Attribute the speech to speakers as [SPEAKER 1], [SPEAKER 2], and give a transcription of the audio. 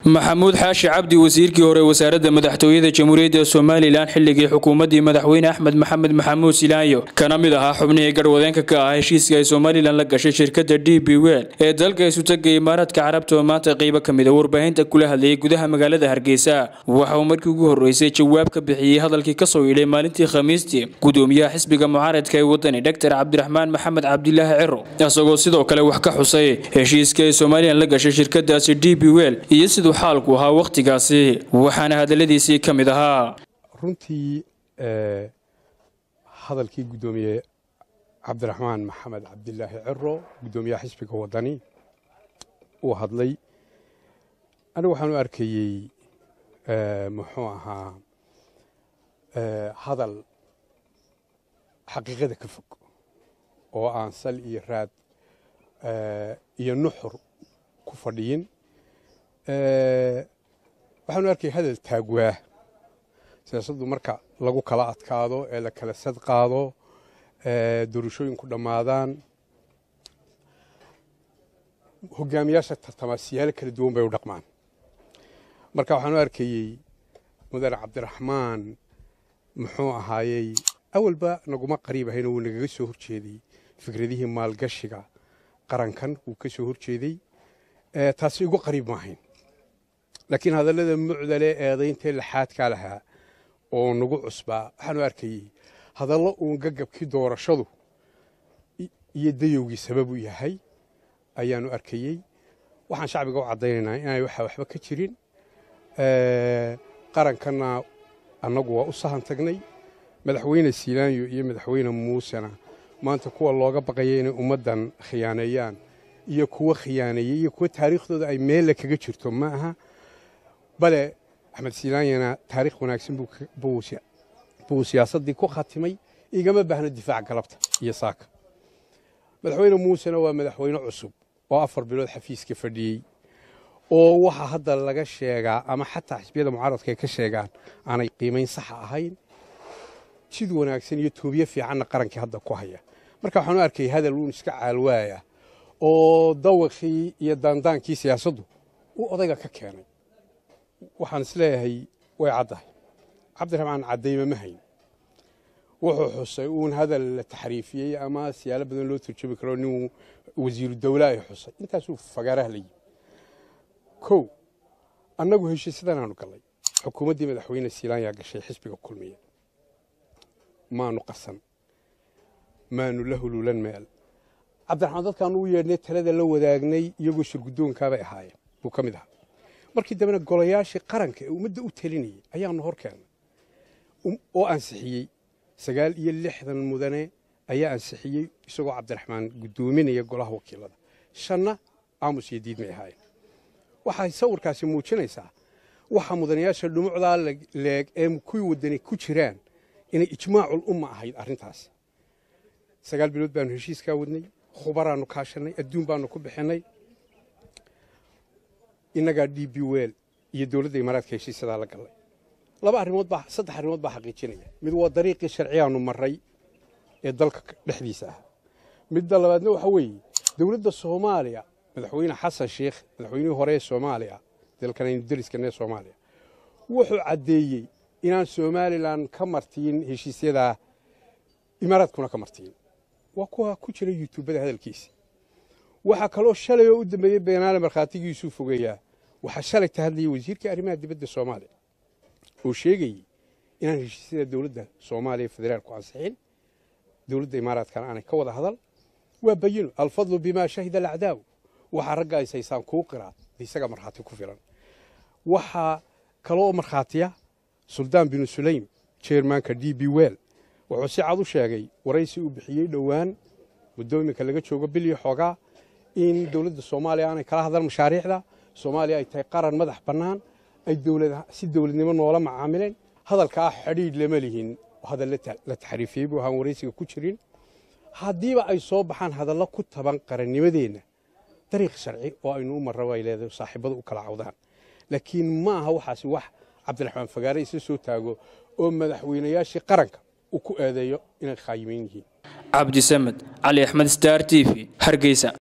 [SPEAKER 1] maxamuud xaashi cabdi wasiirkii hore wasaaradda madaxtooyada jamhuuriyadda somalilan xilligii xukuumaddii madaxweyne axmed maxamed maxamuud silaanyo kana mid ahaa xubnihii garwadeenka ka ah heshiiska ay somalilan la gashay shirkadda d b wel ee dalka isutaga imaaraadka carabta oo maanta qeybo ka mid a warbaahinta kula hadlayay gudaha magaalada hargeysa waxa uu markii ugu horreysay jawaab ka bixiyey hadalkii kasoo yidhay maalintii khamiistii gudoomiyaha xisbiga mucaaradka ee wadani dhotor cabdiraxmaan maxamed cabdilaahi ciro isagoo sidoo kale wax ka xusay heshiiska ay somalilan la gashay shirkadaasi d b wel iyo siduu xaalku ahaa wakhtigaasi waxaana hadaladiisii ka mid ahaa
[SPEAKER 2] runtii hadalkii guddoomiye cabdiraxmaan maxamed cabdilaahi ciro guddoomiyaha xisbiga wadani uu hadlay anigu waxaan u arkayey muxuu ahaa hadal xaqiiqada ka fog oo aan sal iyo raad iyo nuxur ku fadhiyin waxaanu arkay hadal taagwaa siyaasaddu marka lagu kala adkaado ee la kala sad qaado doorashooyinku dhammaadaan hogaamiyaasha tartamaa siyaalo kala duwan bay u dhaqmaan marka waxaan u arkayey mudane cabdiraxmaan muxuu ahaayey awalba naguma qariib ahayno wuu nagaga soo horjeeday fikradihii maalgashiga qarankan wuu ka soo horjeeday taasi igu qariib maahayn laakiin hadallada mucdale eedayntae laxaadkaa lahaa oo nagu cusbaa waxaanu arkayey hadallo uun gagabkii doorashadu iyo dayowgii sabab u yahay ayaanu arkayey waxaan shacbiga u caddaynaynaa inaanay waxa waxba ka jirin qarankanna annagu waa u sahan tagnay madaxweyne siilaanyo iyo madaxweyne muusena maanta kuwa looga baqaya inay ummaddan khiyaaneeyaan iyo kuwa khiyaaneeyey iyo kuwa taariikhdooda ay meelle kaga jirto ma aha bale axmed silaanyana taariikh wanaagsan buu siyaasaddii ku khatimay igama baahno difaac galabta iyo saaka madaxweyne muusena waa madaxweyne cusub oo afar bilood xafiiska fadhiyey oo waxa hadda laga sheegaa ama xataa xisbiyada mucaaradka ay ka sheegaan aanay qiimayn saxa ahayn jid wanaagsan iyo toobiye fiicanna qarankii hadda ku haya marka waxaan u arkay hadal uun iska caalwaaya oo dawaqii iyo daandaankii siyaasaddu uu odayga ka keenay waxaan isleeyahay way caddahay cabdiraxmaan caddayma ma hayn wuxuu xusay uun hadal la taxriifiyey ama siyaalo badan loo turjubi karo nin wasiiru dawla ay xusay intaasuu fagaaraha la yimi kow annagu heshiisyadanaanu gallay xukuumaddii madaxweyne siilaanyaa gashay xisbiga kulmiya maanu qasan maanu la huluulan meel cabdiraxmaan dadkaanu u yeedhnay talada la wadaagnay iyagoo shirguddoonkaabay ahaayeen buu ka mid ahaa markii dambena golayaashii qaranka ee ummadda u talinayay ayaanu hor keennay oo ansixiyey sagaal iyo lixdan mudane ayaa ansixiyey isagoo cabdiraxmaan guddoominaya golaha wakiilada shanna aamus iyo diid may ahaayeen waxay sawirkaasi muujinaysaa waxa mudanayaasha dhumucdaa leeg ee kuwii wadani ku jiraan inay ijmaacul umma ahayd arrintaas sagaal bilood baanu heshiiskaa wadnay khubaraannu kaashannay adduun baannu ku bixinnay innagaa d b wel iyo dowladda imaaraadka heshiisyadaa la gallay laba arrimood baa saddex arrimood baa xaqiijinaya mid waa dariiqii sharciyaannu marray ee dalka dhexdiisa ah midda labaadna waxa weeye dowladda soomaaliya madaxweyne xasan sheikh madaxweynihii hore ee soomaaliya dalkan aynu dariskana ee soomaaliya wuxuu caddeeyey inaan somalilan ka martiin heshiisyadaa imaaraadkuna ka martiin waa kuwa ku jira yutuubada hadalkiisa waxaa kaloo shalay oo u dambeeyey beenaale markhaatigiisuu fogeeyaa waxaa shalay ka hadlayay wasiirkii arrimaha dibadda soomaaliya oo sheegayey inaan heshiisyada dowladda soomaaliya federaalku ansixin dowladda imaaraadkana aanay ka wada hadal waa bayino alfadlu bimaa shahida alacdaaw waxaa ragga ay saysaan kuu qiraad isaga markhaati ku filan waxaa kaloo markhaatiya suldaan binu sulaym jeermaanka d b wel wuxuu si cad u sheegay waraysi uu bixiyey dhowaan muddo iminka laga joogo bil iyo xoogaa in dowladda soomaaliya aanay kala hadlan mashaariicda soomaaliya ay tahay qaran madax bannaan ay si dowladnimo noola macaamileen hadalkaa xadhiidh lama lihin hadal la taxriifiyey buu ahaan waraysiga ku jirin haddiiba ay soo baxaan hadallo ku taban qarannimadeenna dariiq sharci oo aynu u marra bay leedahay saaxiibadu u kala cawdaan laakiin ma aha waxaasi wax cabdiraxmaan fagaare isla soo taago oo madaxweynayaashii qaranka uu ku eedeeyo inay khaayimayn yihiin
[SPEAKER 1] cabdisamed cali axmed star t v hargeysa